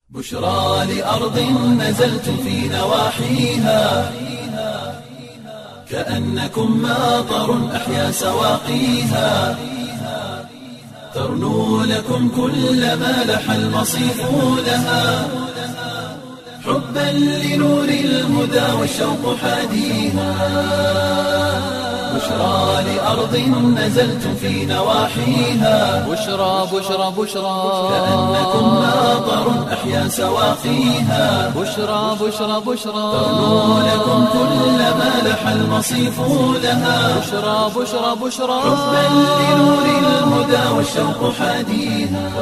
بشرى لأرض نزلتم في نواحيها كأنكم ماطر أحيا سواقيها ترنو لكم كل ما لح المصيف لها حبا لنور الهدى والشوق حاديها بشرى لأرض نزلتم في نواحيها بشرى بشرى بشرى كأنكم ماطر أحيا سواقيها بشرى بشرى بشرى ترنو لكم كل ما لح المصيف لها بشرى بشرى بشرى حبا لنور الهدى والشوق حاديها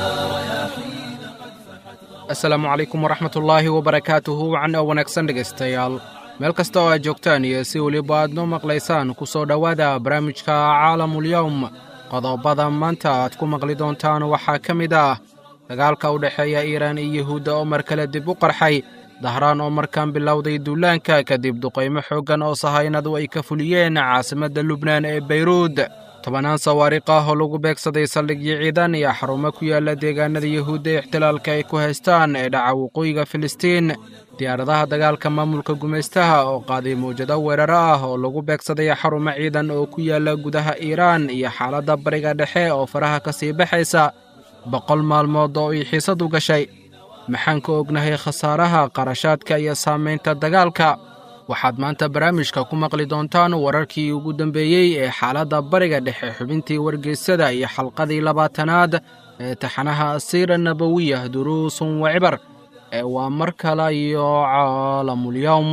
asalaamu calaykum waraxmatullaahi wabarakaatuhu wacan oo wanaagsan dhegaystayaal meel kasta oo aad joogtaan iyo si weliba aad noo maqlaysaan ku soo dhowaada barnaamijka caalamulyowm qodobada maanta aad ku maqli doontaan waxaa ka mid ah dagaalka u dhexeeya iiraan iyo yuhuudda oo mar kale dib u qarxay dahraan oo markaan bilowday duulaanka kadib duqaymo xooggan oo sahaynadu ay ka fuliyeen caasimadda lubnaan ee beyruud tobannaan sawaariq ah oo lagu beegsaday saldhigyo ciidan iyo xarumo ku yaalla deegaanada yuhuudda ee ixtilaalka ay ku haystaan ee dhaca waqooyiga filistiin diyaaradaha dagaalka maamulka gumaystaha oo qaaday mawjado weeraro ah oo lagu beegsaday xarumo ciidan oo ku yaalla gudaha iiraan iyo xaaladda bariga dhexe oo faraha ka sii baxaysa boqol maalmood oo ay xiisadu gashay maxaan ka ognahay khasaaraha qarashaadka iyo saamaynta dagaalka waxaad maanta barnaamijka ku maqli doontaan wararkii ugu dambeeyey ee xaaladda bariga dhexe xubintii wargeysada iyo xalqadii labaatanaad ee taxanaha asiira nabawiya duruusun wa cibar ee waa mar kale iyo caalamulyowm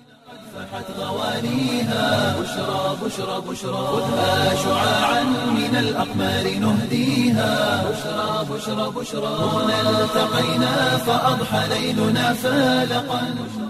فاحت غوانيها بشرى بشرى بشرى خذها شعاعا من الأقمار نهديها بشرى بشرى بشرى هنا التقينا فأضحى ليلنا فالقا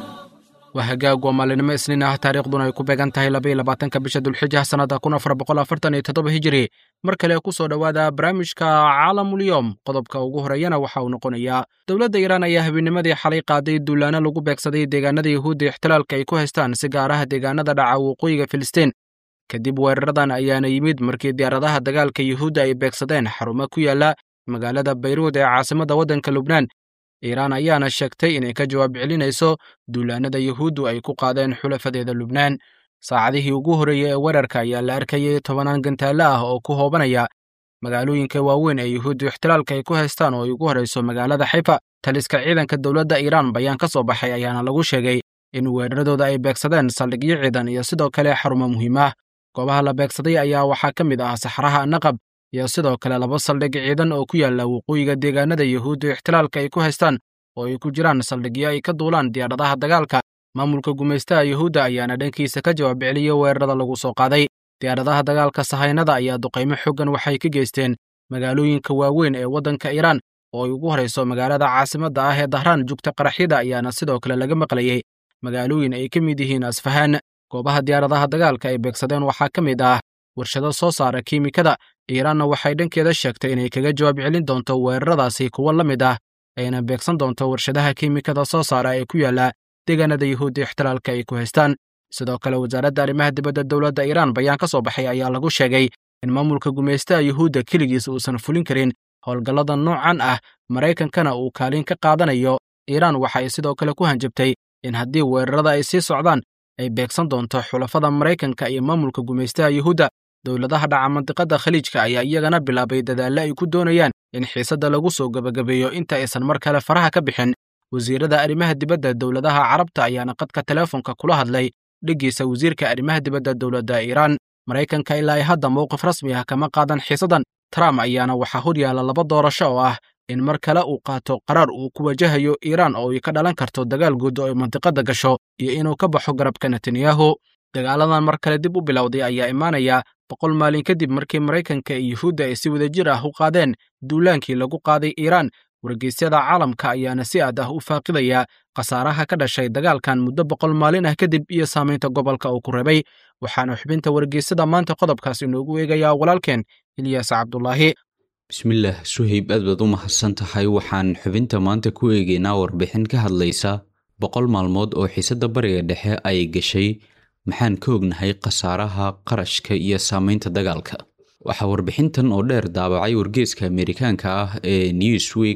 waa hagaag waa maalinimo isniin ah taariikhduna ay ku beegan tahay labaiyo labaatanka bisha dulxija sannada kun afar boqol afartan iyo toddoba hijiri mar kale ku soo dhowaada barnaamijka caalamulyowm qodobka ugu horeeyana waxa uu noqonayaa dowladda iiraan ayaa habeennimadii xalay qaaday duulaano lagu beegsaday deegaanada yuhuudda ixtilaalka ay ku haystaan si gaar ah deegaanada dhaca waqooyiga filistiin kadib weeraradan ayaana yimid markii diyaaradaha dagaalka yuhuudda ay beegsadeen xarumo ku yaalla magaalada bayruud ee caasimadda waddanka lubnaan iiraan ayaana sheegtay inay ka jawaab celinayso duulaanada yuhuuddu ay ku qaadeen xulafadeeda lubnaan saacadihii ugu horreeyey ee weerarka ayaa la arkayay tobannaan gantaale ah oo ku hoobanaya magaalooyinka waaweyn ee yuhuuddu ixtilaalka ay ku haystaan oo ay ugu horrayso magaalada xayfa taliska ciidanka dowladda iiraan bayaan ka soo baxay ayaana lagu sheegay in weeraradooda ay beegsadeen saldhigyo ciidan iyo sidoo kale xarumo muhiim ah goobaha la beegsaday ayaa waxaa ka mid ah saxraha naqab iyo sidoo kale laba saldhig ciidan oo ku yaalla waqooyiga deegaanada yuhuudda ixtilaalka ay ku haystaan oo ay ku jiraan saldhigyo ay ka duulaan diyaaradaha dagaalka maamulka gumaystaha yuhuudda ayaana dhankiisa ka jawaab celiyey weerarada lagu soo qaaday diyaaradaha dagaalka sahaynada ayaa duqaymo xoggan waxay ka geysteen magaalooyinka waaweyn ee waddanka iiraan oo ay ugu horayso magaalada caasimadda ah ee dahraan jugta qaraxyada ayaana sidoo kale laga maqlayey magaalooyin ay ka mid yihiin asfahaan goobaha diyaaradaha dagaalka ay beegsadeen waxaa ka mid ah warshado soo saara kiimikada iiraanna waxay dhankeeda sheegtay inay kaga jawaab celin doonto weeraradaasi kuwo la mid ah ayna beegsan doonto warshadaha kiimikada soo saara ee ku yaalla deegaanada yuhuudda ixtilaalka ay ku haystaan sidoo kale wasaaradda arrimaha dibadda dowladda iiraan bayaan ka soo baxay ayaa lagu sheegay in maamulka gumaystaha yuhuudda keligiis uusan fulin karin howlgallada noocan ah maraykankana uu kaalin ka qaadanayo iiraan waxa ay sidoo kale ku hanjabtay in haddii weerarada ay sii socdaan ay beegsan doonto xulafada maraykanka iyo maamulka gumaystaha yuhuudda dowladaha dhaca mandiqadda khaliijka ayaa iyagana bilaabay dadaalle ay ku doonayaan in xiisadda lagu soo gebagabeeyo inta aysan mar kale faraha ka bixin wasiirada arrimaha dibadda dowladaha carabta ayaana qadka teleefonka kula hadlay dheggiisa wasiirka arrimaha dibadda dowladda iiraan maraykanka ilaa ay hadda mowqif rasmi ah kama qaadan xiisadan trump ayaana waxaa hor yaalla laba doorasho oo ah in mar kale uu qaato qaraar uu ku wajahayo iiraan oo ay ka dhalan karto dagaal guud oo ay mandiqadda gasho iyo inuu ka baxo garabka netanyahu dagaaladan mar kale dib u bilowday ayaa imaanaya boqol maalin kadib markii maraykanka iyo yuhuudda ay si wadajir ah u qaadeen duulaankii lagu qaaday iiraan wargeysyada caalamka ayaana si aad ah u faaqidaya khasaaraha ka dhashay dagaalkan muddo boqol maalin ah kadib iyo saamaynta gobolka uu ku rabay waxaana xubinta wargeysyada maanta qodobkaas inoogu eegayaa walaalkeen ilyaas cabdulaahi bismillaah suhayb aad baad u mahadsan tahay waxaan xubinta maanta ku eegaynaa warbixin ka hadlaysa boqol maalmood oo xiisadda bariga dhexe ay gashay maxaan ka ognahay khasaaraha qarashka iyo saamaynta dagaalka waxaa warbixintan oo dheer daabacay wargeeska amerikaanka ah ee newsweek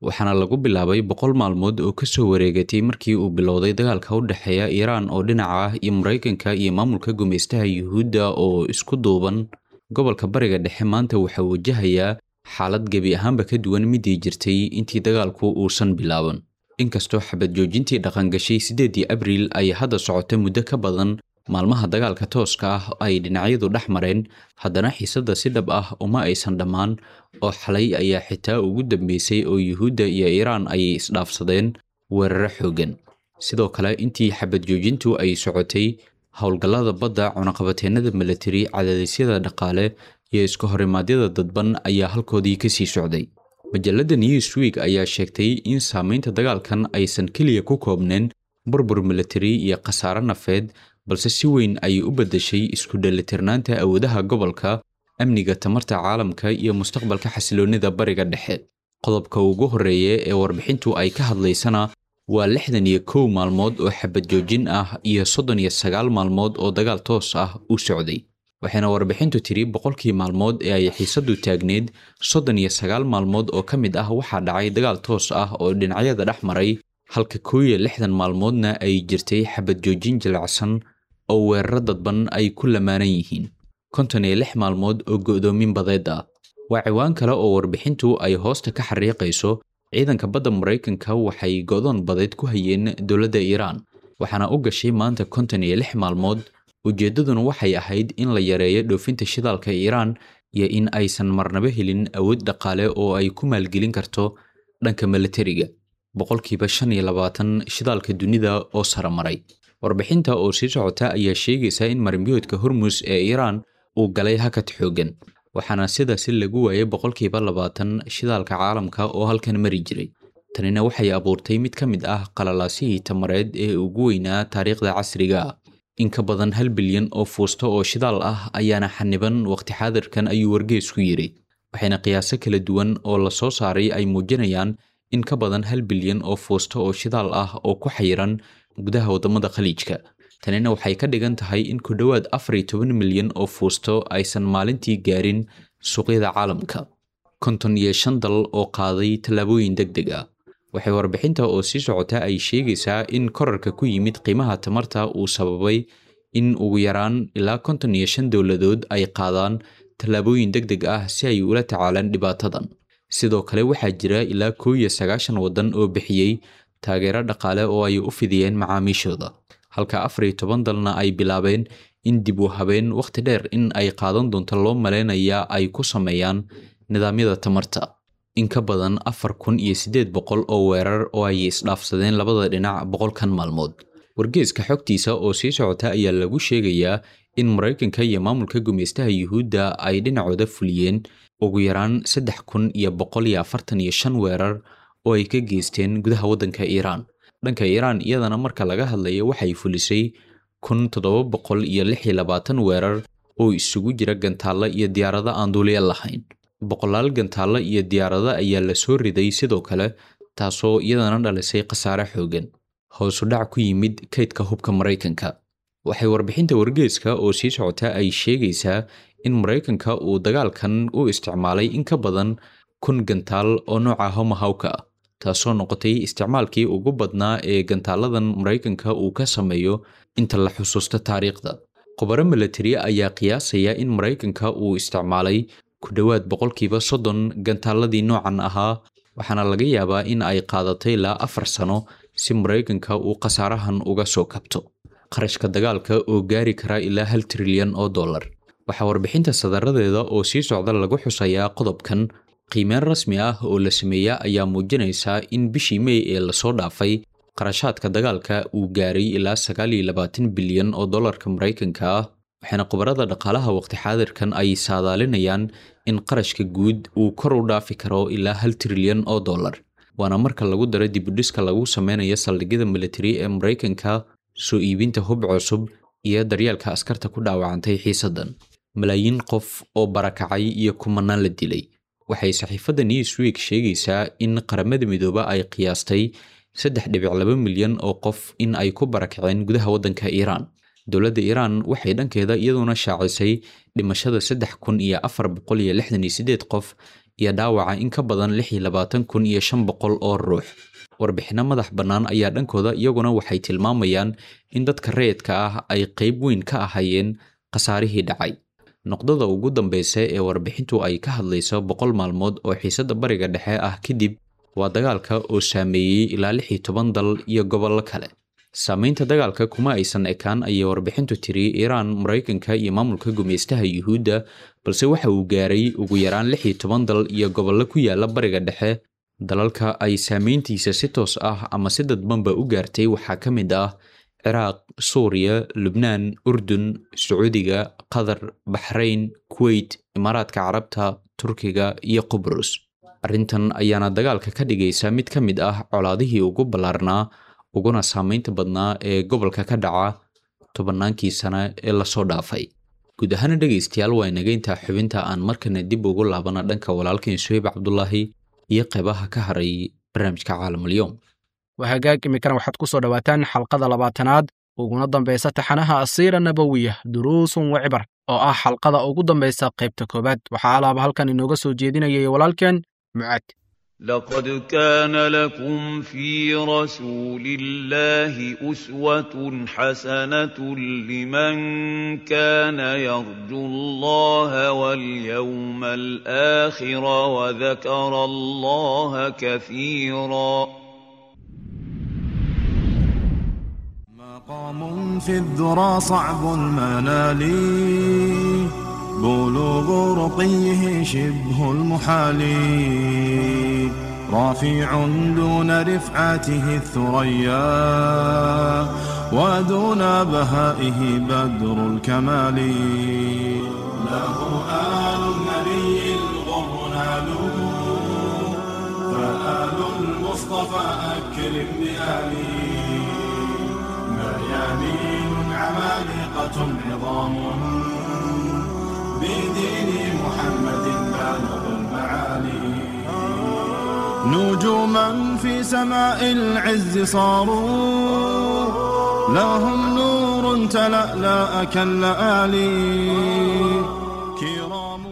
waxaana lagu bilaabay boqol maalmood oo ka soo wareegatay markii uu bilowday dagaalka u dhexeeya iiraan oo dhinaca ah iyo maraykanka iyo maamulka gumaystaha yuhuudda oo isku duuban gobolka bariga dhexe maanta waxaa wajahayaa xaalad gebi ahaanba ka duwan midii jirtay intii dagaalku uusan bilaaban inkastoo xabad joojintii dhaqangashay siddeedii abriil ay hadda socota muddo ka badan maalmaha dagaalka tooska ah ay dhinacyadu dhex mareen haddana xiisadda si dhab ah uma aysan dhammaan oo xalay ayaa xitaa ugu dambeysay oo yuhuudda iyo iiraan ay isdhaafsadeen weeraro xooggan sidoo kale intii xabad joojintu ay socotay howlgallada badda cunaqabateennada milatari cadaadisyada dhaqaale iyo iska horimaadyada dadban ayaa halkoodii kasii socday majalladda newsweek ayaa sheegtay in saamaynta dagaalkan aysan keliya ku koobneen burbur milatari iyo khasaare nafeed balse si weyn ayay u beddeshay isku dheelitirnaanta awoodaha gobolka amniga tamarta caalamka iyo mustaqbalka xasiloonnida bariga dhexe qodobka ugu horreeya ee warbixintu ay ka hadlaysana waa lixdan iyo kow maalmood oo xabad joojin ah iyo soddon iyo sagaal maalmood oo dagaal toos ah u socday waxayna warbixintu tiri boqolkii maalmood ee ay xiisaddu taagneed soddon iyo sagaal maalmood oo ka mid ah waxaa dhacay dagaal toos ah oo dhinacyada dhex maray halka kow iyo lixdan maalmoodna ay jirtay xabad joojin jilicsan oo weeraro dadban ay ku lamaanan yihiin konton iyo lix maalmood oo go'doomin badeed ah waa ciwaan kale oo warbixintu ay hoosta ka xariiqayso ciidanka badda maraykanka waxay go'doon badeed ku hayeen dowladda iiraan waxaana u gashay maanta konton iyo lix maalmood ujeeddaduna waxay ahayd in la yareeyo dhoofinta shidaalka iiraan iyo in aysan marnaba helin awood dhaqaale oo ay ku maalgelin karto dhanka milatariga boqolkiiba shan iyo labaatan shidaalka dunida oo saramaray warbixinta oo sii socota ayaa sheegaysa in marimbiyoodka hormus ee iiraan uu galay hakad xooggan waxaana sidaasi lagu waayay boqolkiiba labaatan shidaalka caalamka oo halkan mari jiray tanina waxay abuurtay mid ka mid ah qalalaasihii tamareed ee ugu weynaa taariikhda casriga ah in ka badan hal bilyan oo fuusto oo shidaal ah ayaana xaniban waqti xaadirkan ayuu wargeesku yidhi waxayna qiyaaso kala duwan oo la soo saaray ay muujinayaan in ka badan hal bilyan oo fuusto oo shidaal ah oo ku xayiran gudaha waddamada khaliijka tanina waxay ka dhigan tahay in ku dhowaad afar iyo toban milyan oo fuusto aysan maalintii gaarin suuqyada caalamka konton iyo shan dal oo qaaday tallaabooyin deg deg ah waxay warbixinta oo sii socota ay sheegaysaa in korarka ku yimid qiimaha tamarta uu sababay in ugu yaraan ilaa konton iyo shan dowladood ay qaadaan tallaabooyin deg deg ah si ay ula tacaalaan dhibaatadan sidoo kale waxaa jira ilaa kow iyo sagaashan waddan oo bixiyey taageero dhaqaale oo ay u fidiyeen macaamiishooda halka afar iyo toban dalna ay bilaabeen in dib u habeen wakhti dheer in ay qaadan doonto loo maleynayaa ay ku sameeyaan nidaamyada tamarta in ka badan afar kun iyo siddeed boqol oo weerar oo ay isdhaafsadeen labada dhinac boqolkan maalmood wargeeska xogtiisa oo sii socota ayaa lagu sheegayaa in maraykanka iyo maamulka gumaystaha yuhuudda ay dhinacooda fuliyeen ugu yaraan saddex kun iyo boqol iyo afartan iyo shan weerar oo ay ka geysteen gudaha waddanka iiraan dhanka iiraan iyadana marka laga hadlayo waxay fulisay kun toddoba boqol iyo lix iyo labaatan weerar oo isugu jira gantaalla iyo diyaarado aan duuliya lahayn boqolaal gantaalla iyo diyaarado ayaa la soo riday sidoo kale taasoo iyadana dhalisay khasaare xooggan hoosu dhac ku yimid kaydka hubka maraykanka waxay warbixinta wargeeska oo sii socota ay sheegaysaa in maraykanka uu dagaalkan u isticmaalay in ka badan kun gantaal oo nooca homahawka ah taasoo noqotay isticmaalkii ugu badnaa ee gantaaladan maraykanka uu ka sameeyo inta la xusuusto taariikhda khubaro milatari ayaa qiyaasaya in maraykanka uu isticmaalay ku dhowaad boqolkiiba soddon gantaaladii noocan ahaa waxaana laga yaabaa in ay qaadatay ilaa afar sano si maraykanka uu khasaarahan uga soo kabto qarashka dagaalka oo gaari kara ilaa hal trilyan oo dollar waxaa warbixinta sadaradeeda oo sii socda lagu xusayaa qodobkan qiimeyn rasmi ah oo la sameeya ayaa muujinaysaa in bishii mey ee lasoo dhaafay qarashaadka dagaalka uu gaaray ilaa sagaal iyo labaatan bilyan oo dollarka maraykanka ah waxaana khubarada dhaqaalaha waqti xaadirkan ay saadaalinayaan in qarashka guud uu kor u dhaafi karo ilaa hal trilyan oo dollar waana marka lagu daro dibudhiska lagu sameynayo saldhigyada militari ee maraykanka soo iibinta hub cusub iyo daryeelka askarta ku dhaawacantay xiisaddan malaayiin qof oo barakacay iyo kumanaan la dilay waxay saxiifadda newsweek sheegaysaa in qaramada midooba ay qiyaastay saddex dhibic laba milyan oo qof in ay ku barakaceen gudaha waddanka iiraan dowladda iiraan waxay dhankeeda iyaduna shaacisay dhimashada saddex kun iyo afar boqol iyo lixdan iyo siddeed qof iyo dhaawaca in ka badan lix iyo labaatan kun iyo shan boqol oo ruux warbixinno madax bannaan ayaa dhankooda iyaguna waxay tilmaamayaan in dadka rayidka ah ay qayb weyn ka ahayeen khasaarihii dhacay noqdada ugu dambeysa ee warbixintu ay ka hadlayso boqol maalmood oo xiisadda bariga dhexe ah kadib waa dagaalka oo saameeyey ilaa lix iyo toban dal iyo gobollo kale saameynta dagaalka kuma aysan ekaan ayay warbixintu tiri iiraan maraykanka iyo maamulka gumeystaha yuhuudda balse waxa uu gaaray ugu yaraan lix iyo toban dal iyo gobollo ku yaala bariga dhexe dalalka ay saameyntiisa si toos ah ama si dadbanba u gaartay waxaa ka mid ah ciraaq suuriya lubnaan urdun sacuudiga qatar baxrayn kuweyt imaaraadka carabta turkiga iyo qubrus arrintan ayaana dagaalka ka dhigaysa mid ka mid ah colaadihii ugu ballaarnaa uguna saameynta badnaa ee gobolka ka dhaca tobannaankii sane ee lasoo dhaafay guud ahaana dhegaystayaal waa inaga intaa xubinta aan markana dib ugu laabana dhanka walaalkeen suheyb cabdulaahi iyo qeybaha ka haray barnaamijka caalamulyoom waa hagaag iminkana waxaad ku soo dhowaataan xalqada labaatanaad uguna dambaysa taxanaha asiira nabowiya duruusun wa cibar oo ah xalqada ugu dambaysa qaybta koowaad waxaa alaaba halkan inooga soo jeedinayay walaalkeen mucaad لقد كان لكم في رسول الله أسوة حسنة لمن كان يرجو الله واليوم الآخر وذكر الله كثيرا مقام في الذرى صعب المنال بلوغ رقيه شبه المحال رافع دون رفعته الثريا ودون بهائه بدر الكمال له آل النبي الغر نالوا فآل المصطفى أكرم بآله مريانين عمالقة عظام بدين محمد بالغ المعالي نجوما في سماء العز صاروا لهم نور تلألأ كاللآلي كرام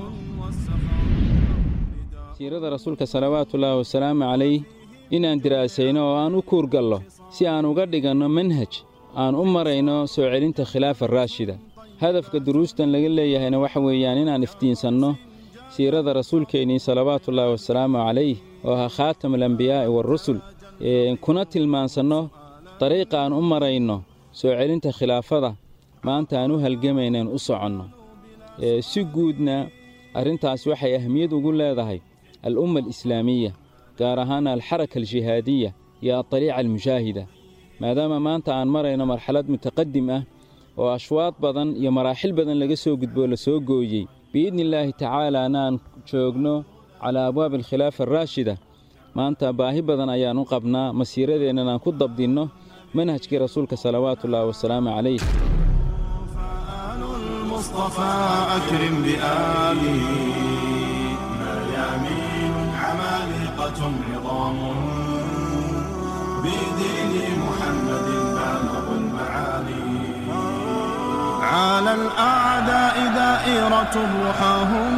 siirada rasuulka salawaatullaahi wasalaamu calayh inaan diraasayno oo aan u kuurgallo si aan uga dhiganno manhaj aan u marayno soo celinta khilaafa raashida hadafka duruustan laga leeyahayna waxa weeyaan inaan iftiinsanno siirada rasuulkeennii salawaatullaahi wasalaamu calayh oo ahaa khaatam alambiyaa'i waarusul kuna tilmaansanno dariiqa aan u marayno soo celinta khilaafada maanta aan u halgamaynaan u soconno si guudna arrintaas waxay ahmiyad ugu leedahay al'umma alislaamiya gaar ahaana alxaraka aljihaadiya iyo adariica almushaahida maadaama maanta aan marayno marxalad mutaqadim ah oo ashwaad badan iyo maraaxil badan laga soo gudboo la soo gooyey biidni illaahi tacaalaana aan joogno calaa abwaabi alkhilaafa araashida maanta baahi badan ayaan u qabnaa masiiradeennan aan ku dabdinno manhajkii rasuulka salawaatullaahi wasalaamu calayh فآل المصطفى أكرم بآله مريامين عمالقة عظام بدين محمد بالغ المعالي على الأعداء دائرة رحاهم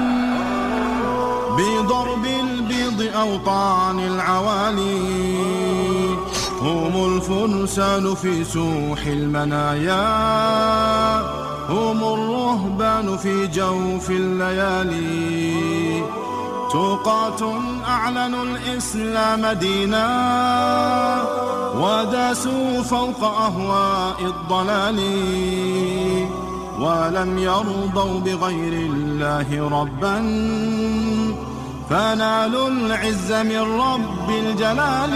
بضرب البيض أوطان العوالي هم الفرسان في سوح المنايا هم الرهبان في جوف الليالي توقاة أعلنوا الإسلام دينا وداسوا فوق أهواء الضلال ولم يرضوا بغير الله ربا فنالوا العز من رب الجلال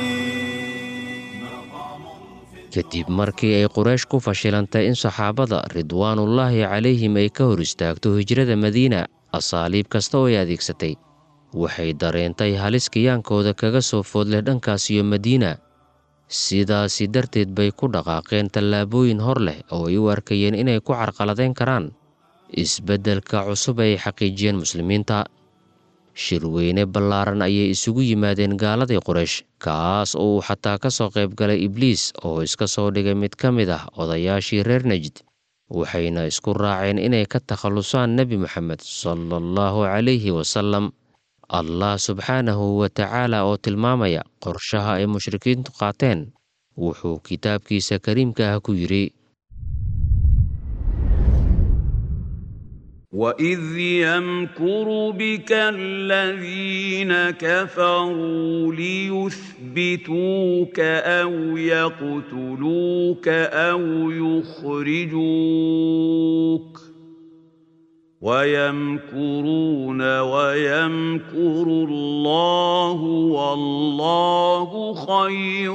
kadib markii ay quraysh ku fashilantay in saxaabada ridwaanullaahi calayhim ay ka hor istaagto hijrada madiina asaaliib kasta oo ay adeegsatay waxay dareentay halis kiyaankooda kaga soo foodleh dhankaas iyo madiina sidaasi darteed bay ku dhaqaaqeen tallaabooyin hor leh oo ay u arkayeen inay ku carqaladayn karaan isbeddelka cusub ay xaqiijiyeen muslimiinta shirweyne ballaaran ayay isugu yimaadeen gaaladii quraysh kaas oo uu xataa ka soo qayb galay ibliis oo iska soo dhigay mid ka mid ah odayaashii reer najd waxayna isku raaceen inay ka takhallusaan nebi moxamed sala allahu calayhi wasalam allah subxaanahu wa tacaala oo tilmaamaya qorshaha ay mushrikiintu qaateen wuxuu kitaabkiisa kariimka ah ku yidhi وإذ يمكر بك الذين كفروا ليثبتوك أو يقتلوك أو يخرجوك ويمكرون ويمكر الله والله خير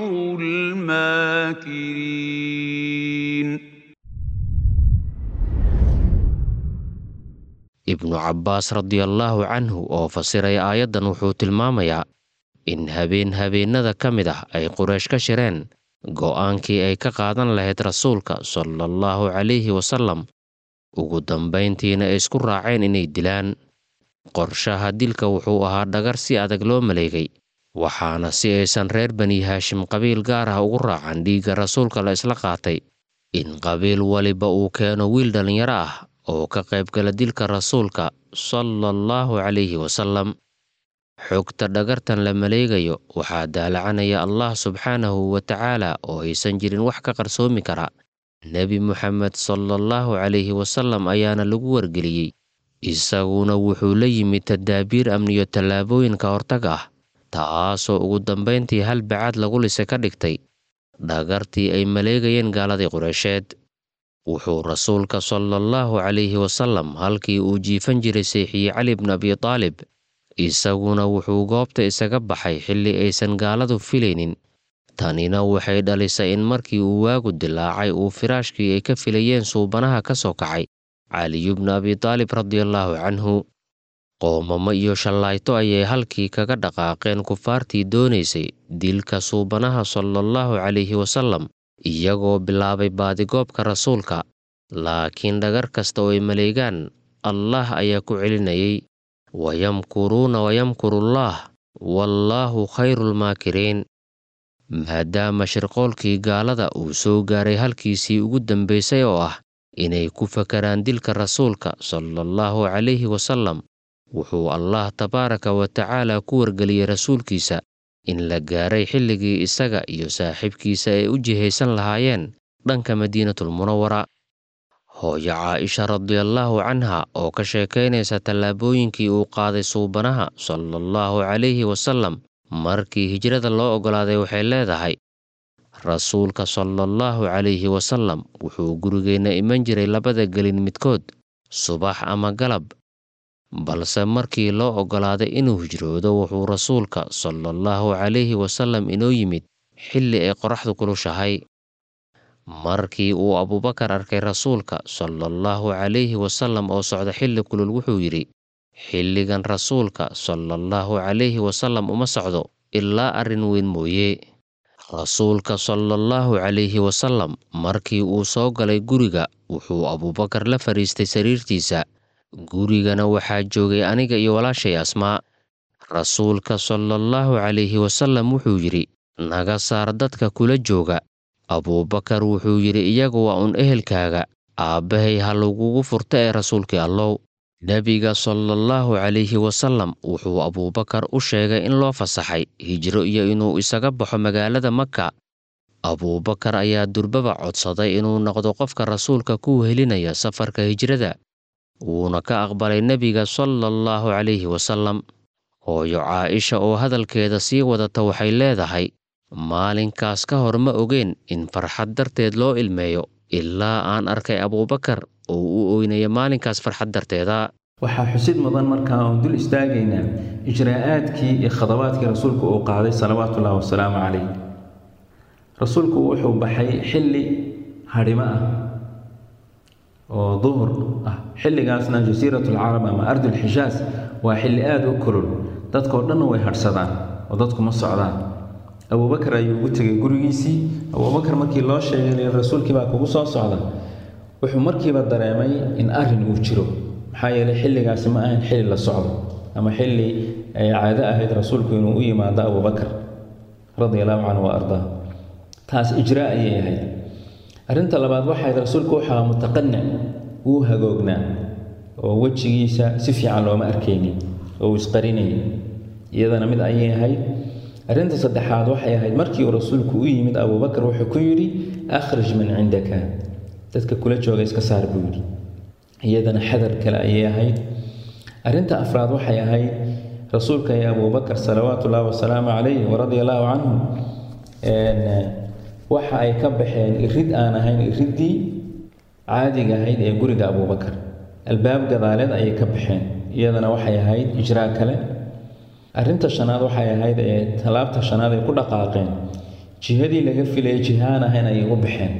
الماكرين ibnu cabbaas radiallaahu canhu oo fasiraya aayaddan wuxuu tilmaamayaa in habeen habeennada ka mid ah ay quraysh ka shireen go'aankii ay ka qaadan lahayd rasuulka sala allahu calayhi wasallam ugu dambayntiina ay isku raaceen inay dilaan qorshaha dilka wuxuu ahaa dhagar si adag loo maleegay waxaana si aysan reer bani haashim qabiil gaar ah ugu raacan dhiigga rasuulka la isla qaatay in qabiil waliba uu keeno wiil dhallinyaro ah oo ka qaybgala dilka rasuulka sala allahu calayhi wasallam xogta dhagartan la maleegayo waxaa daalacanaya allah subxaanahu wa tacaala oo aysan jirin wax ka qarsoomi kara nebi moxamed sala allahu calayhi wasallam ayaana lagu wargeliyey isaguna wuxuu la yimid tadaabiir amniyo tallaabooyin ka hortag ah taasoo ugu dambayntii hal bacaad lagu lise ka dhigtay dhagartii ay maleegayeen gaaladii qureysheed wuxuu rasuulka sala allahu calayhi wasallam halkii uu jiifan jiray seexiye cali bnu abi taalib isaguna wuxuu goobta isaga baxay xilli aysan gaaladu filaynin tanina waxay dhalisay in markii uu waagu dilaacay uu firaashkii ay ka filayeen suubanaha ka soo kacay caliyu bnu abi taalib radiallaahu canhu qoomamo iyo shallayto ayay halkii kaga dhaqaaqeen kufaartii doonaysay dilka suubanaha sala allahu calayhi wasallam iyagoo bilaabay baadigoobka rasuulka laakiin dhagar kasta oo ay maleegaan allah ayaa ku celinayay wayamkuruuna wayamkurullaah wallaahu khayrulmaakiriin maadaama shirqoolkii gaalada uu soo gaaray halkiisii ugu dambaysay oo ah inay ku fakaraan dilka rasuulka sala allahu calayhi wasallam wuxuu allah tabaaraka wa tacaala ku wargeliyey rasuulkiisa in la gaaray xilligii isaga iyo saaxiibkiisa ay u jihaysan lahaayeen dhanka madiinatulmunawara hooyo caaisha radiallaahu canha oo ka sheekaynaysa tallaabooyinkii uu qaaday suubanaha sala allahu calayhi wasallam markii hijrada loo oggolaaday waxay leedahay rasuulka sala allahu calayhi wasallam wuxuu gurigeenna iman jiray labada gelin midkood subax ama galab balse markii loo oggolaaday inuu hijroodo wuxuu rasuulka sala allahu calayhi wasallam inoo yimid xilli ay qoraxdu kulushahay markii uu abuubakar arkay rasuulka sala allahu calayhi wasallam oo socda xilli kulul wuxuu yidhi xilligan rasuulka sala allahu calayhi wasallam uma socdo ilaa arrin weyn mooye rasuulka sala allahu calayhi wasallam markii uu soo galay guriga wuxuu abuubakar la fadhiistay sariirtiisa gurigana waxaa joogay aniga iyo walaashay asmaa rasuulka sala allahu calayhi wasallam wuxuu yidhi naga saar dadka kula jooga abuubakar wuxuu yidhi iyagu waa un ehelkaaga aabbahay ha lagugu furta ee rasuulkii allow nebiga sala allahu calayhi wasallam wuxuu abuubakar u sheegay in loo fasaxay hijro iyo inuu isaga baxo magaalada maka abuubakar ayaa durbaba codsaday inuu noqdo qofka rasuulka ku wehelinaya safarka hijrada wuuna ka aqbalay nebiga sala allahu calayhi wasallam hooyo caaisha oo hadalkeeda sii wadata waxay leedahay maalinkaas ka hor ma ogeen in farxad darteed loo ilmeeyo ilaa aan arkay abuubakar oo u oynaya maalinkaas farxad darteeda waxaa xusid mudan markaa oon dul istaagaynaa ijraa'aadkii iyo khadabaadkii rasuulku uu qaaday salawaatuullahi wasalaamu calayh rasuulku wuxuu baxay xilli hadhimo ah oo duhur ah xilligaasna jasiiratulcarab ama ardulxijaas waa xilli aada u kulul dadkao dhanna way hadhsadaan oo dadku ma socdaan abuubakar ayuu ugu tegay gurigiisii abuubakar markii loo sheegay rasuulkii baa kugu soo socda wuxuu markiiba dareemay in arrin uu jiro maxaa yeelay xilligaasi ma ahayn xilli la socdo ama xilli ay caado ahayd rasuulku inuu u yimaado abuubakar radia allahu canhu wa ardaa taas ijraa ayay ahayd arrinta labaad waxayd rasuulku waxaa mutaqanic wuu hagoognaa oo wejigiisa si fiican looma arkaynin oo uu isqarinayay iyadana mid ayay ahayd arrinta saddexaad waxay ahayd markii uu rasuulku u yimid abuubakar wuxuu ku yidhi akhrij man cindaka dadka kula jooga iska saar buu yidhi iyadana xadar kale ayay ahayd arrinta afraad waxay ahayd rasuulka iyo abuubakar salawaatu ullaahi wasalaamu calayh waradia allaahu canhu waxa ay ka baxeen irid aan ahayn iriddii caadiga ahayd ee guriga abuubakar albaab gadaaleed ayay ka baxeen iyadana waxay ahayd ijraa kale arrinta shanaad waxay ahayd ee tallaabta shanaad ay ku dhaqaaqeen jihadii laga filayay jiha aan ahayn ayay u baxeen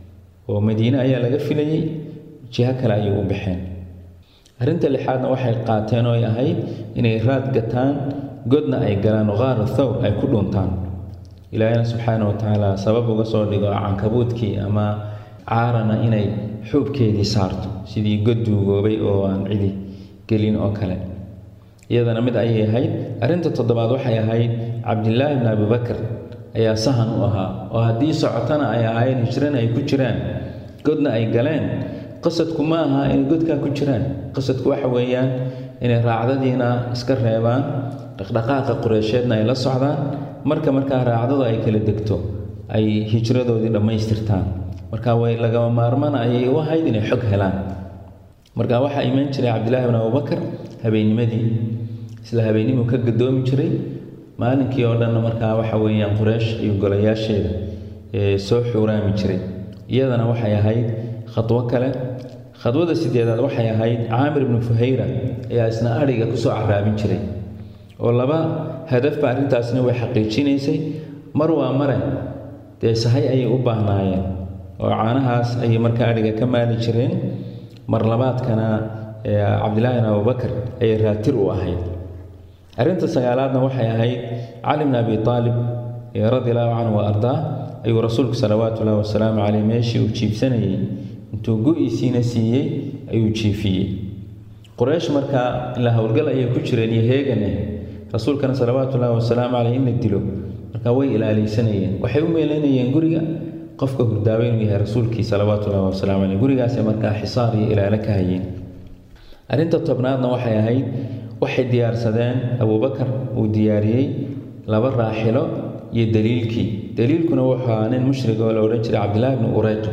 oo madiine ayaa laga filayey jiho kale ayay u baxeen arrinta lixaadna waxay qaateen oo ay ahayd inay raad gataan godna ay galaan qaara thawr ay ku dhuntaan ilaahina subxaana wa tacaala sabab uga soo dhigo cankabuudkii ama caarana inay xuubkeedii saarto sidii god duugoobay oo aan cidi gelin oo kale iyadana mid ayay ahayd arrinta toddobaad waxay ahayd cabdilaahi bni abibakar ayaa sahan u ahaa oo haddii socotana ay ahaayeen hijrana ay ku jiraan godna ay galeen qasadku ma aha inay godkaa ku jiraan qasadku waxa weeyaan inay raacdadiina iska reebaan dhaqdhaqaaqa qureysheedna ay la socdaan marka markaa raacdadu ay kala degto ay hijradoodii dhammaystirtaan marka way lagama maarmana ayay u ahayd inay xog helaan marka waxaa imaan jiray cabdilaahi bn abubakar habeennimadii isla habeennimuu ka gadoomi jiray maalinkii oo dhanna markaa waxa weeyaan qureysh iyo golayaasheeda soo xuuraami jiray iyadana waxay ahayd khadwo kale khadwada sideedaad waxay ahayd caamir ibnu fuhayra ayaa isna adhiga kusoo caraabin jiray oo laba hadafba arrintaasna way xaqiijinaysay mar waa mare dee sahay ayay u baahnaayeen oo caanahaas ayay markaa adhiga ka maali jireen mar labaadkana cabdilaahi bin abubakar ayay raatir u ahayd arrinta sagaalaadna waxay ahayd cali bn abi aalib radi allahu canhu wa ardaa ayuu rasuulku salawaatu ullahi wasalaamu caleyh meeshii uu jiibsanayey intuu go-iisiina siiyey ayuu jiifiyey quraysh markaa ilaa howlgal ayay ku jireen iyo heegane rasuulkana salawaatu ullahi wasalaamu caleyh in la dilo marka way ilaaleysanayeen waxay u meelanayeen guriga qofka hurdaaba inuu yahay rasuulkii salawaatu ullahi wasalaamu caleyh gurigaasay markaa xisaar iyo ilaalo ka hayeen arrinta tobnaadna waxay ahayd waxay diyaarsadeen abuubakar uu diyaariyey laba raaxilo iyo daliilkii daliilkuna wuxuu ahaa nin mushrig oo la odhan jiray cabdillaahi bni ureyqa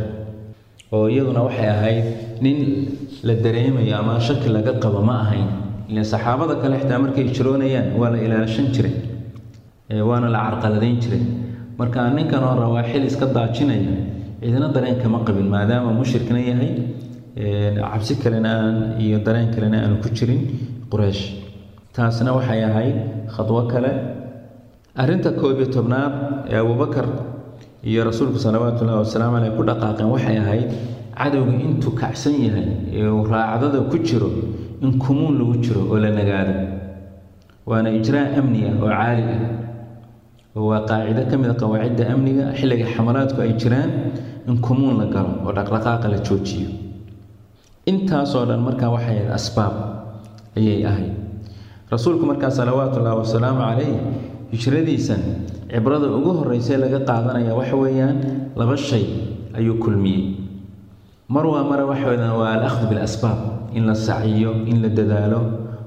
oo iyaduna waxay ahayd nin la dareemayo ama shaki laga qabo ma ahayn ilan saxaabada kale xitaa markay jiroonayaan waa la ilaashan jiray waana la carqaladayn jiray marka ninkan oo rawaaxil iska daajinaya cidina dareen kama qabin maadaama mushrikna yahay cabsi kalena aan iyo dareen kalena aanu ku jirin quraysh taasna waxay ahayd khadwo kale arrinta koob iyo tobnaad ee abuubakar iyo rasuulku salawaatu ullahi wasalaamu caleyh ku dhaqaaqeen waxay ahayd cadowga intuu kacsan yahay ee uu raacdada ku jiro in kumuun lagu jiro oo la nagaado waana ijraa amni ah oo caali ah oo waa qaacido ka mid a qawaacidda amniga xilliga xamalaadku ay jiraan in kumuun la galo oo dhaqdhaqaaqa la joojiyo intaasoo dhan markaa waxay ahayd asbaab ayay ahayd rasuulku markaa salawaatu ullahi wasalaamu calayh hijradiisan cibrada ugu horreysay laga qaadanaya waxa weeyaan laba shay ayuu kulmiyey mar waa mare waxa weeyaan waa al-akhdu bilasbaab in la saciyo in la dadaalo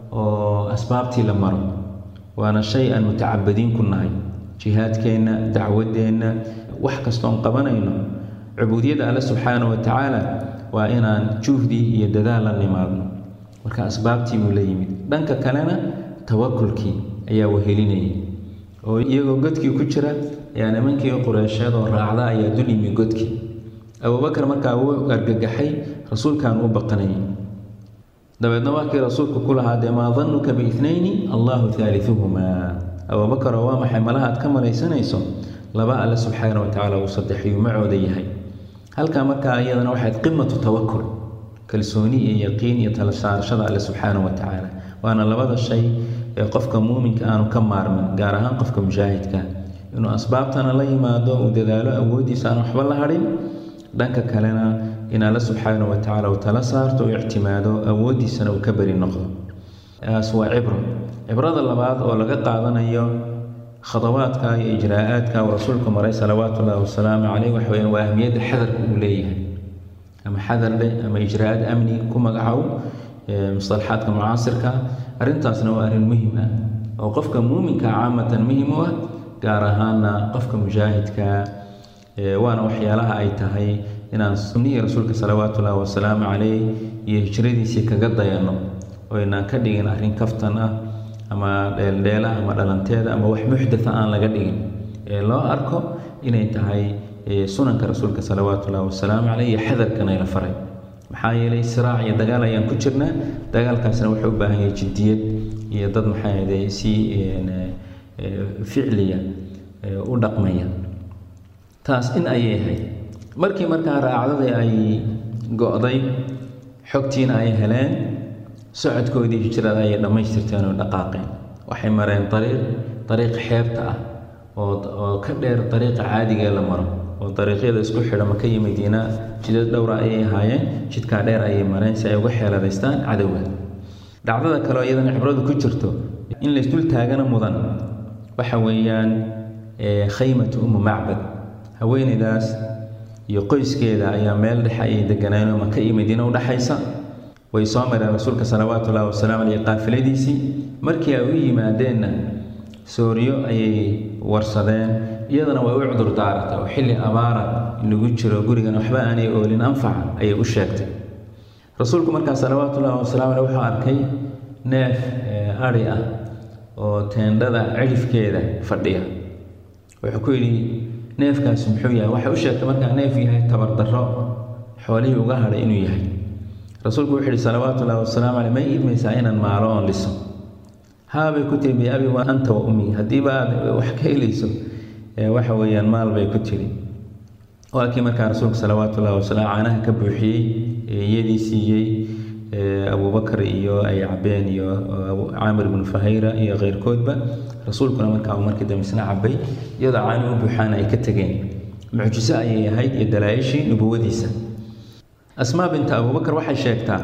oo asbaabtii la maro waana shay aan mutacabadiin ku nahay jihaadkeenna dacwadeenna wax kastoon qabanayno cubuudiyadda alle subxaana wa tacaala waa inaan juhdi iyo dadaal la nimaadno marka asbaabtii buu la yimid dhanka kalena tawakulkii ayaa wehelinayay oo iyagoo godkii ku jira ayaa nimankii qureysheed oo raacda ayaa dul yimi godkii abuubakar markaa wuu argagaxay rasuulkan u baqanayay dabeedna waa kii rasuulku ku lahaa dee maa danuka biitnayni allahu haaliuhumaa abuubakaroo waa maxay malaha aad ka malaysanayso laba alle subxaana wa tacaala uu saddexiyuu macooda yahay halkaa markaa iyadana waxayd qimatu tawakul kalsooni iyo yaqiin iyo tala saarashada alle subxaana wa tacaala waana labada shay ee qofka muuminka aanu ka maarmin gaar ahaan qofka mushaahidka inuu asbaabtana la yimaado uu dadaalo awooddiisa aan waxba la hadhin dhanka kalena in alle subxaana wa tacaala uu tala saarto uu ictimaado awooddiisana uu ka beri noqdo taas waa cibro cibrada labaad oo laga qaadanayo khadawaadka iyo ijraa'aadka uu rasuulku maray salawaatu ullahi wasalaamu caleyh waxa weyaan waa ahmiyadda xadarka uu leeyahay ama xadar leh ama ijraa'ad amni ku magacow musalaxaadka mucaasirka arrintaasna waa arrin muhim ah oo qofka muuminka caamatan muhim u ah gaar ahaana qofka mujaahidka waana waxyaalaha ay tahay inaan sunnihii rasuulka salawaatu ullahi wasalaamu caleyh iyo hijradiisii kaga dayanno oo inaan ka dhigin arrin kaftan ah ama dheeldheela ama dhalanteeda ama wax muxdatha aan laga dhigin ee loo arko inay tahay sunanka rasuulka salawaatu ullahi wasalaamu caleyh iyo xadarkan ay la faray maxaa yeelay siraac iyo dagaal ayaan ku jirnaa dagaalkaasna wuxuu u baahan yahay jiddiyad iyo dad maxaa ahde si ficliya u dhaqmaya taas in ayay ahayd markii markaa raacdadii ay go-day xogtiina ay heleen socodkoodii hijrada ayay dhammaystirteen oo dhaqaaqeen waxay mareen ariiq dariiq xeebta ah oo oo ka dheer dariiqa caadigaee la maro oo dariiqyada isku xidha maka iyo madiina jidad dhowra ayay ahaayeen jidkaa dheer ayay mareen si ay uga xeeladaystaan cadowga dhacdada kaleo iyadana cibradu ku jirto in laysdul taagana mudan waxa weeyaan khaymatu umu macbad haweeneydaas iyo qoyskeeda ayaa meel dhexe ayay deganeen oo maka iyo madiina u dhexaysa way soo mareen rasuulka salawaatu ullahi wasalaamu caleyh qaafiladiisii markii ay u yimaadeenna sooriyo ayay warsadeen iyadana way u cudur daaratay oo xilli abaara lagu jiro gurigan waxba aanay oolin anfaca ayay u sheegtay rasuulku markaa salawaatu ullahi wasalaamu caleyh wuxuu arkay neef ari ah oo teendhada cidhifkeeda fadhiya wuxuu ku yidhi neefkaasi muxuu yahay waxay u sheegtay markaa neef yahay tabardarro xoolihii uga hadhay inuu yahay rasuulku wuxuu yihi salawaatu ullahi wasalaamu caleyh may idmaysaa inaan maalo oon liso haabay ku tiri biabi wa anta wa ummi haddiiba aad wax ka helayso waxa weeyaan maal bay ku tiri waa kii markaa rasuulka salawaatu ullahi wasalaam caanaha ka buuxiyey iyadii siiyey abubakar iyo ay cabeen iyo caamir ibnu fahayra iyo keyrkoodba rasuulkuna markaa uu markii dambe isna cabay iyadoo caani u buuxaana ay ka tegeen mucjiso ayay ahayd iyo dalaa-ishii nubuwadiisa asmaa binta abubakar waxay sheegtaa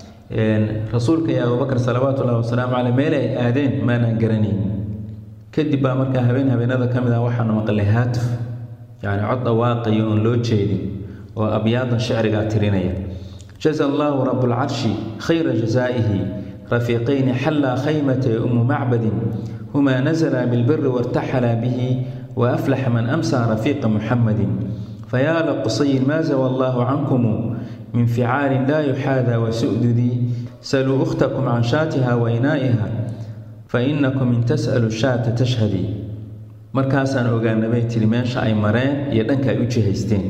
rasuulka iyo abubakar salawaatu ullahi wasalaamu caleyh meel ay aadeen maanaan garanayn kadib baa markaa habeen habeenada ka mid ah waxaanu maqlay haatuf yacni cod dhawaaqayo oon loo jeedin oo abyaadan shicrigaa tirinaya jaza allahu rabuulcarshi khayra jazaa'ihi rafiiqayni xallaa khaymata umu macbadin humaa nazala bilbiri wartaxala bihi waaflaxa man amsaa rafiiqa muxamadin fayaa laqusayin maa zawa allahu cankumu min ficaalin laa yuxaadaa wasududii saluu ukhtakum can shaatiha wainaa'iha fainakum in tas'alu shaata tashhadii markaasaan ogaana bay tiri meesha ay mareen iyo dhanka ay u jihaysteen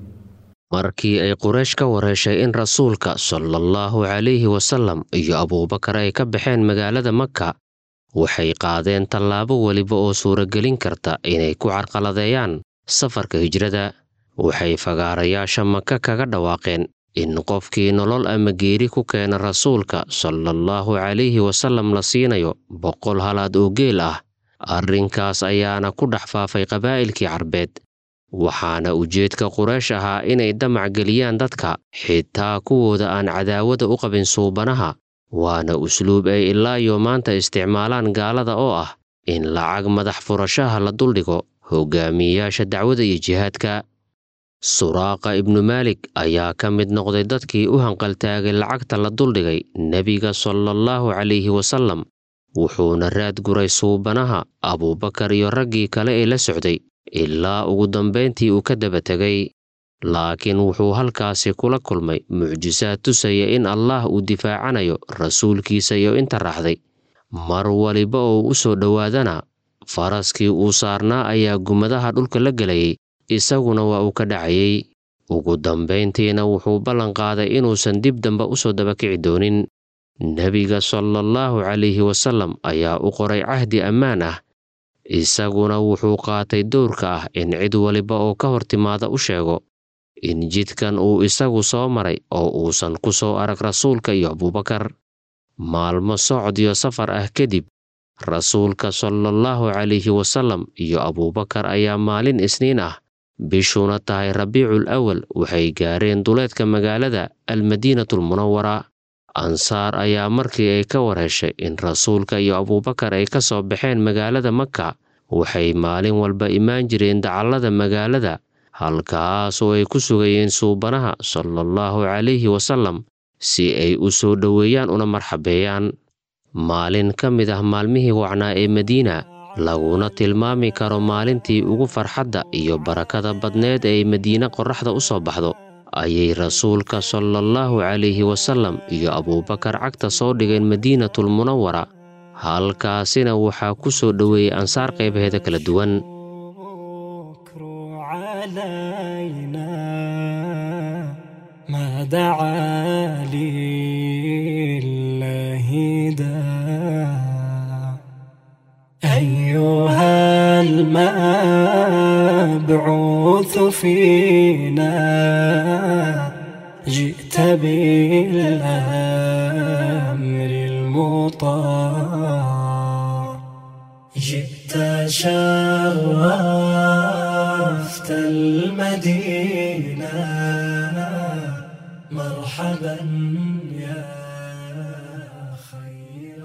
markii ay quraysh ka wareeshay in rasuulka salaallahu calayhi wasalam iyo abuubakar ay ka baxeen magaalada maka waxay qaadeen tallaabo weliba oo suuragelin karta inay ku carqaladeeyaan safarka hijrada waxay fagaarayaasha maka kaga dhawaaqeen in qofkii nolol ama geeri ku keena rasuulka salaallahu calayhi wasalam la siinayo boqol halaad oo geel ah arrinkaas ayaana ku dhex faafay qabaa'ilkii carbeed waxaana ujeedka quraysh ahaa inay damac geliyaan dadka xitaa kuwooda aan cadaawada u qabin suubanaha waana usluub ay ilaa iyo maanta isticmaalaan gaalada oo ah in lacag madax furashaha la duldhigo hogaamiyeyaasha dacwada iyo jihaadka suraaqa ibnu maalik ayaa ka mid noqday dadkii u hanqaltaagay lacagta la duldhigay nebiga salaallahu calayhi wasalam wuxuuna raad guray suubanaha abuubakar iyo raggii kale ee la socday ilaa ugu dambayntii uu ka daba tegay laakiin wuxuu halkaasi kula kulmay mucjisaad tusaya in allaah uu difaacanayo rasuulkiisa iyo inta raacday mar waliba oo u soo dhowaadana faraskii uu saarnaa ayaa gumadaha dhulka la gelayay isaguna waa uu ka dhacayay ugu dambayntiina wuxuu ballan qaaday inuusan dib dambe u soo dabakici doonin nebiga salaallahu calayhi wasalam ayaa u qoray cahdi ammaan ah isaguna wuxuu qaatay dowrka ah in cid waliba oo ka hor timaada u sheego in jidkan uu isagu soo maray oo uusan ku soo arag rasuulka iyo abuubakar maalmo socod iyo safar ah kadib rasuulka salaallahu calayhi wasalam iyo abuubakar ayaa maalin isniin ah bishuna tahay rabiicul awal waxay gaareen duleedka magaalada almadiinatulmunawara ansaar ayaa markii ay ka wareeshay in rasuulka iyo abuubakar ay ka soo baxeen magaalada maka waxay maalin walba imaan jireen dacallada magaalada halkaas oo ay ku sugayeen suubanaha salaallahu calayhi wasalam si ay u soo dhoweeyaan una marxabeeyaan maalin ka mid ah maalmihii wacnaa ee madiina laguna tilmaami karo maalintii ugu farxadda iyo barakada badneed ee madiine qorraxda u soo baxdo ayay rasuulka salaallahu calayhi wasallam iyo abuubakar cagta soo dhigeen madiinatul munawara halkaasina waxaa ku soo dhoweeyey ansaar qaybaheeda kala duwan ما دعا لله داع أيها المبعوث فينا جئت بالأمر المطاع جئت شرفت المدينة مرحبا يا خير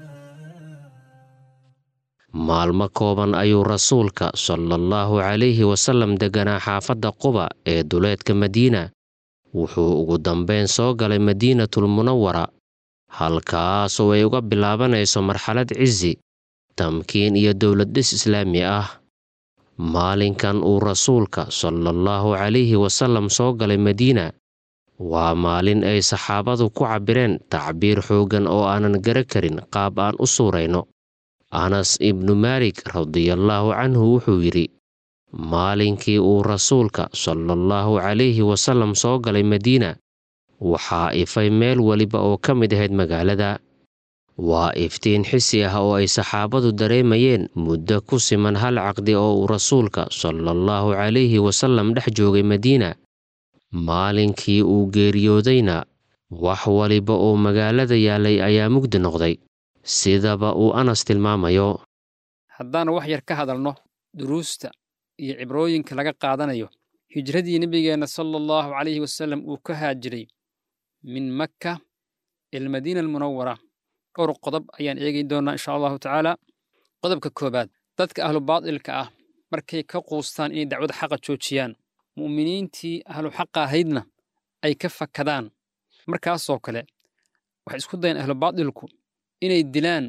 maalmo kooban ayuu rasuulka salaallahu calayhi wasallam degganaa xaafadda quba ee duleedka madiina wuxuu ugu dambayn soo galay madiinatul munawara halkaasoo ay uga bilaabanayso marxalad cisi tamkiin iyo dowlad dhis islaami ah maalinkan uu rasuulka salaallahu calayhi wasallam soo galay madiina waa maalin ay saxaabadu ku cabbireen tacbiir xooggan oo aanan gara karin qaab aan u suurayno anas ibnu maalik radiallaahu canhu wuxuu yidhi maalinkii uu rasuulka salaallahu calayhi wasallam soo galay madiina waxaa ifay meel weliba oo ka mid ahayd magaalada waa iftiin xisi ah oo ay saxaabadu dareemayeen muddo ku siman hal caqdi oo uu rasuulka salaallahu calayhi wasallam dhex joogay madiina maalinkii uu geeriyoodayna wax waliba oo magaalada yaallay ayaa mugdi noqday sidaba uu anas tilmaamayo haddaan wax yar ka hadalno duruusta iyo cibrooyinka laga qaadanayo hijradii nebigeenna sala allahu calayhi wasallam uu ka haajiray min makka ilmadiina almunawara dhowr qodob ayaan eegi doonnaa insha allahu tacaala qodobka koowaad dadka ahlu baadilka ah markay ka quustaan inay dacwada xaqa joojiyaan mu'miniintii ahlu xaqa ahaydna ay ka fakadaan markaasoo kale waxay isku dayaan ahlu baadilku inay dilaan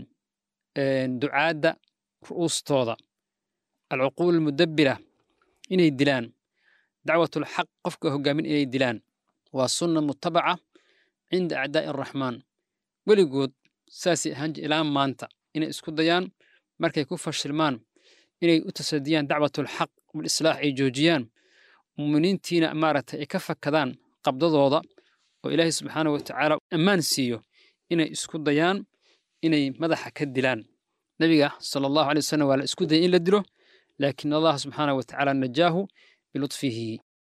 ducaadda ru'uustooda alcuquul almudabbira inay dilaan dacwatulxaq qofka hoggaamin inay dilaan waa sunna mutabaca cinda acdaa'i araxmaan weligood saasay ahaan jir ilaa maanta inay isku dayaan markay ku fashilmaan inay u tasadiyaan dacwatulxaq walislaax ay joojiyaan muuminiintiina maaragtay ay ka fakadaan qabdadooda oo ilaahay subxaana wa tacaala ammaan siiyo inay isku dayaan inay madaxa ka dilaan nebiga sala allahu alay wasalam waa la isku dayay in la dilo laakiin allah subxaana wa tacaala najaahu bilutfihi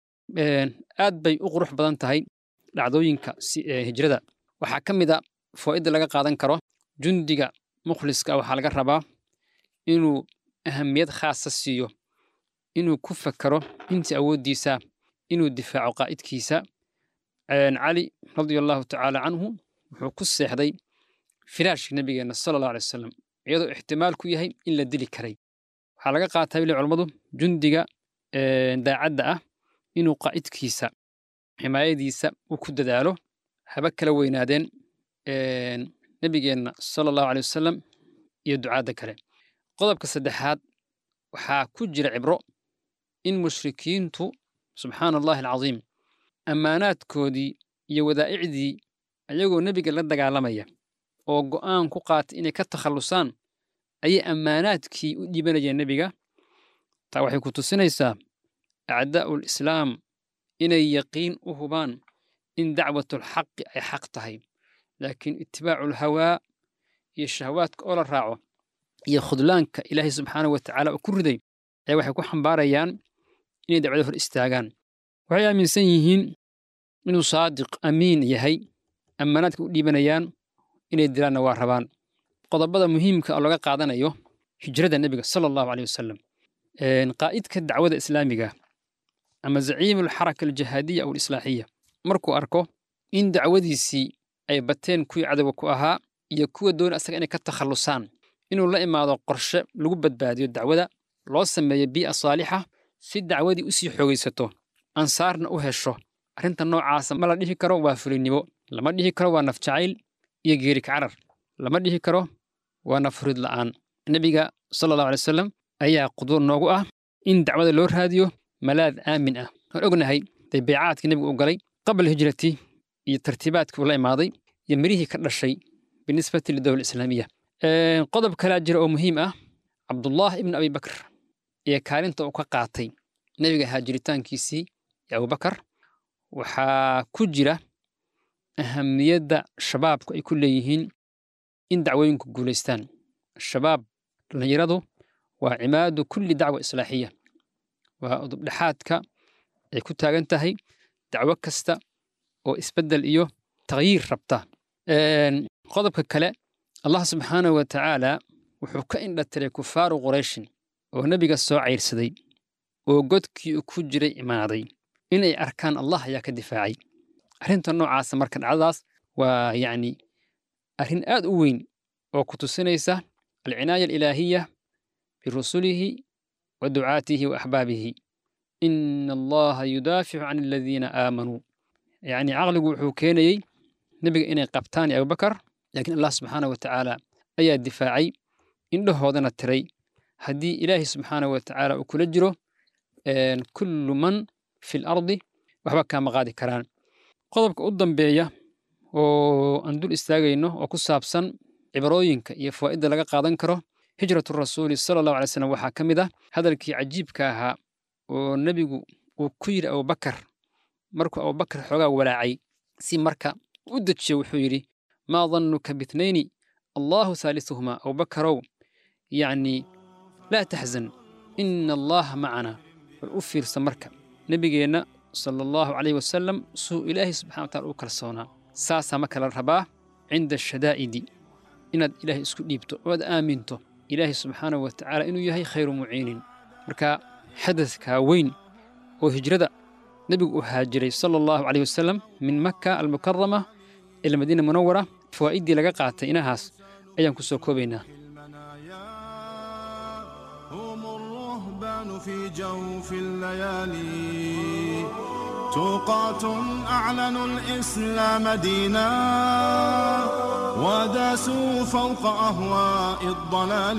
aad bay u qurux badan tahay dhacdooyinka hijrada waxaa ka mid a faa'iida laga qaadan karo jundiga mukhliska waxaa laga rabaa inuu ahamiyad khaasa siiyo inuu ku fakaro intii awooddiisa inuu difaaco qaa'idkiisa cali radia allahu tacaala canhu wuxuu ku seexday firaashka nebigeenna sala allahu alay wasalam iyadoo ixtimaal ku yahay in la dili karay waxaa laga qaataa bili culammadu jundiga daacadda ah inuu qaa'idkiisa ximaayadiisa uu ku dadaalo haba kala weynaadeen nebigeenna sala allahu alay wasalam iyo ducaadda kale qodobka saddexaad waxaa ku jira cibro in mushrikiintu subxaana allahi alcadiim ammaanaadkoodii iyo wadaa'icdii ayagoo nebiga la dagaalamaya oo go'aan ku qaatay inay ka takhallusaan ayay ammaanaadkii u dhiibanayeen nebiga taa waxay ku tusinaysaa acdaa'ul islaam inay yaqiin u hubaan in dacwatulxaqi ay xaq tahay laakiin itibaacu lhawaa iyo shahawaadka oo la raaco iyo khudlaanka ilaahay subxaana wa tacaala oo ku riday ayaa waxay ku xambaarayaan inay dacwada hor istaagaan waxay aaminsan yihiin inuu saadiq amiin yahay ammaanaadka u dhiibanayaan inay dilaanna waa rabaan qodobada muhiimka oo laga qaadanayo hijrada nebiga sala allahu aleyh wasalam qaa'idka dacwada islaamiga ama zaciimu alxaraka aljihaadiya aw alislaaxiya markuu arko in dacwadiisii ay bateen kuwii cadowga ku ahaa iyo kuwa doona asaga inay ka takhallusaan inuu la imaado qorshe lagu badbaadiyo dacwada loo sameeyo bii'a saalixa si dacwadii u sii xoogaysato ansaarna u hesho arrinta noocaasa ma la dhihi karo waa fulinnimo lama dhihi karo waa naf jacayl iyo geeri kacarar lama dhihi karo waa naf hurid la'aan nebiga sala allahu alay wasalam ayaa qudwo noogu ah in dacwada loo raadiyo malaad aamin ah waan ognahay dee beecaadkii nebigu u galay qabla hijrati iyo tartiibaadkii uu la imaaday iyo mirihii ka dhashay binisbati lidowla islaamiya qodob kalaa jira oo muhiim ah cabdullah ibn abi bakr iyo kaalinta uu ka qaatay nebiga haajiritaankiisii iyo abubakar waxaa ku jira ahamiyadda shabaabku ay ku leeyihiin in dacwooyinku guulaystaan shabaab dhallinyaradu waa cimaadu kulli dacwa islaaxiya waa udubdhexaadka ay ku taagan tahay dacwo kasta oo isbeddel iyo takhyiir rabta qodobka kale allah subxaanahu wa tacaala wuxuu ka indhatiray kufaaru qurayshin oo nebiga soo cayrsaday oo godkii uu ku jiray imaaday inay arkaan allah ayaa ka difaacay arrinta noocaasa marka dhacdadaas waa yacni arrin aad u weyn oo ku tusinaysa alcinaaya alilaahiya birusulihi wa ducaatihi wa axbaabihi ina allaha yudaaficu can aladiina aamanuu yacni caqligu wuxuu keenayey nebiga inay qabtaan iyo abubakar laakiin allah subxaanah wa tacaala ayaa difaacay indhahoodana tiray haddii ilaahi subxaanah wa tacaala uu kula jiro kullu man fi lardi waxba kaama qaadi karaan qodobka u dambeeya oo aan dul istaagayno oo ku saabsan cibrooyinka iyo fawaa'idda laga qaadan karo hijratu rasuuli sala allahu alay slam waxaa ka mid ah hadalkii cajiibka ahaa oo nebigu uu ku yidhi abubakar markuu abubakar xoogaa walaacay si marka u dejiyo wuxuu yidhi maa dannuka bitnayni allahu haalisuhumaa abubakarow yacni laa taxzan ina allaha macana bal u fiirsa marka nebigeenna sala allahu calayhi wasalam suu ilaahay subxana wa tacala u kalsoonaa saasaa marka la rabaa cinda ashadaa'idi inaad ilaahay isku dhiibto oo aad aaminto ilaahay subxaanahu wa tacaala inuu yahay khayru muciinin marka xadadkaa weyn oo hijrada nebigu uu haajiray sala allahu calayh wasalam min makka almukarama ila madiina munawara fawaa'iddii laga qaatay inahaas ayaan ku soo koobaynaa هم الرهبان في جوف الليالي توقات أعلنوا الإسلام دينا وداسوا فوق أهواء الضلال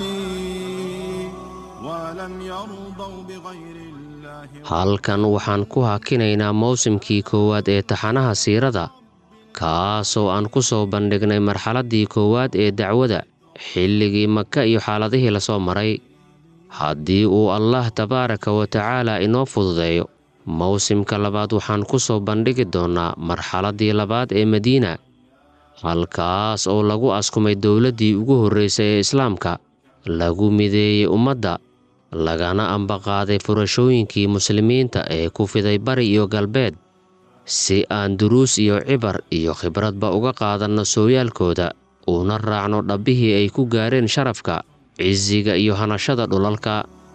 ولم يرضوا بغير الله halkan waxaan ku hakinaynaa mawsimkii koowaad ee taxanaha siirada kaasoo aan ku soo bandhignay marxaladdii koowaad ee dacwada xilligii maka iyo xaaladihii lasoo maray haddii uu allah tabaaraka wa tacaala inoo fududeeyo mawsimka labaad waxaan ku soo bandhigi doonnaa marxaladdii labaad ee madiina halkaas oo lagu askumay dowladdii ugu horraysay ee islaamka lagu mideeyey ummadda lagana ambaqaaday furashooyinkii muslimiinta ee ku fiday bari iyo galbeed si aan duruus iyo cibar iyo khibradba uga qaadanno sooyaalkooda uuna raacno dhabbihii ay ku gaareen sharafka cisiga iyo hanashada dhulalka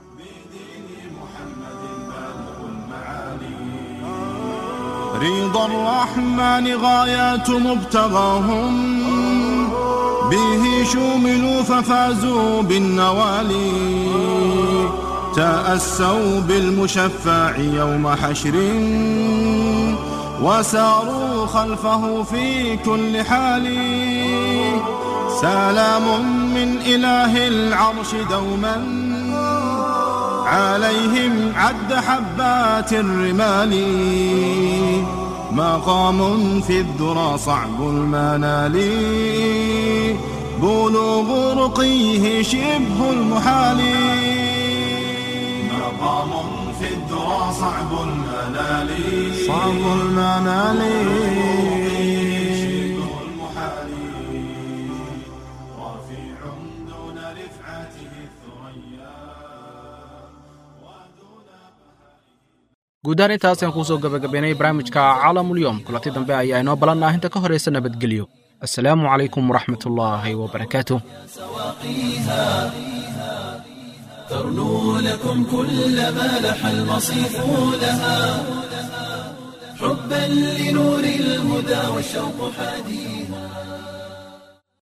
رضا الرحمن غايات مبتغاهم به شوملوا ففازوا بالنوالي تأسوا بالمشفع يوم حشر وساروا خلفه في كل حال سلام من إله العرش دوما عليهم عد حبات الرمال مقام في الذرى صعب المنال بلوغ رقيه شبه المحال مقام في الذرى صعب المنال صعب المنال شبه المحال رفيع دون رفعته الثريا guud ahaan intaas ayaan kusoo gabagabaynay barnaamijka caalamulyoom kulanti dambe ayaa inoo balannaa inta ka horaysa nabadgelyo assalaamu calaykum waraxmat ullaahi wabarakaatuh ترنو لكم كل ما لح المصيف لها حبا لنور الهدى والشوق حديث